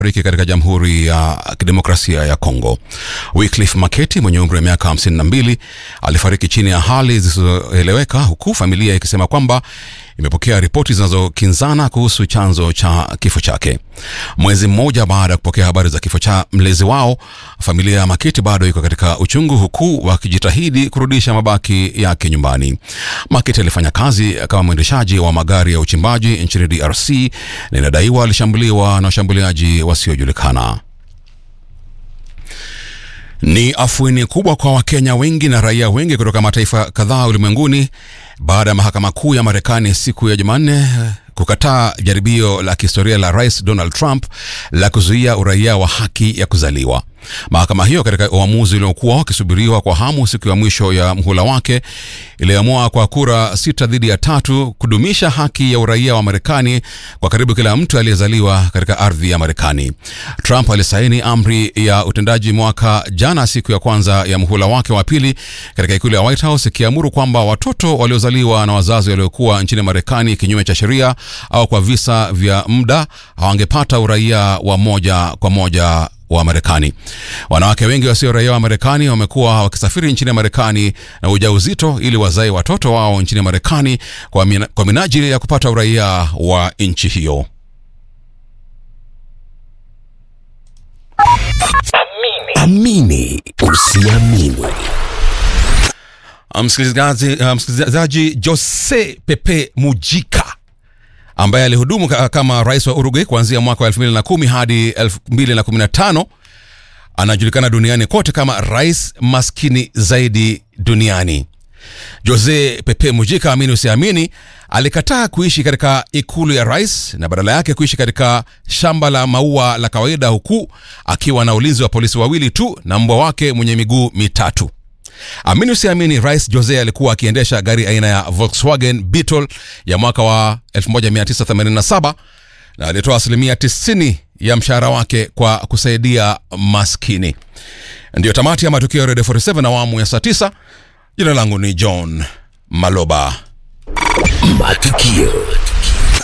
Mashariki katika Jamhuri ya Kidemokrasia ya Kongo. Wycliffe Maketi mwenye umri wa miaka 52 alifariki chini ya hali zisizoeleweka huku familia ikisema kwamba imepokea ripoti zinazokinzana kuhusu chanzo cha kifo chake. Mwezi mmoja baada ya kupokea habari za kifo cha mlezi wao, familia ya Maketi bado iko katika uchungu huku wakijitahidi kurudisha mabaki yake nyumbani. Maketi alifanya kazi kama mwendeshaji wa magari ya uchimbaji nchini DRC na inadaiwa alishambuliwa na washambuliaji wasiojulikana. Ni afueni kubwa kwa Wakenya wengi na raia wengi kutoka mataifa kadhaa ulimwenguni baada ya mahakama kuu ya Marekani siku ya Jumanne kukataa jaribio la kihistoria la Rais Donald Trump la kuzuia uraia wa haki ya kuzaliwa. Mahakama hiyo katika uamuzi uliokuwa ukisubiriwa kwa hamu siku ya mwisho ya mhula wake iliamua kwa kura sita dhidi ya tatu kudumisha haki ya uraia wa Marekani kwa karibu kila mtu aliyezaliwa katika ardhi ya Marekani. Trump alisaini amri ya utendaji mwaka jana siku ya kwanza ya mhula wake wa pili katika ikulu ya White House ikiamuru kwamba watoto waliozaliwa na wazazi waliokuwa nchini Marekani kinyume cha sheria au kwa visa vya muda hawangepata uraia wa moja kwa moja wa Marekani. Wanawake wengi wasio raia wa Marekani wamekuwa wakisafiri nchini Marekani na ujauzito ili wazae watoto wao nchini Marekani kwa, mina, kwa minajili ya kupata uraia wa nchi hiyo. Amini usiamini. Msikilizaji, msikilizaji Jose Pepe Mujika ambaye alihudumu kama rais wa Uruguay kuanzia mwaka wa 2010 hadi 2015 anajulikana duniani kote kama rais maskini zaidi duniani. Jose Pepe Mujika, amini usiamini, alikataa kuishi katika ikulu ya rais na badala yake kuishi katika shamba la maua la kawaida, huku akiwa na ulinzi wa polisi wawili tu na mbwa wake mwenye miguu mitatu. Amini usiamini, rais Jose alikuwa akiendesha gari aina ya Volkswagen Beetle ya mwaka wa 1987 na alitoa asilimia 90 ya mshahara wake kwa kusaidia maskini. Ndiyo tamati ya matukio ya Radio 47 awamu ya saa 9. Jina langu ni John Maloba. Matukio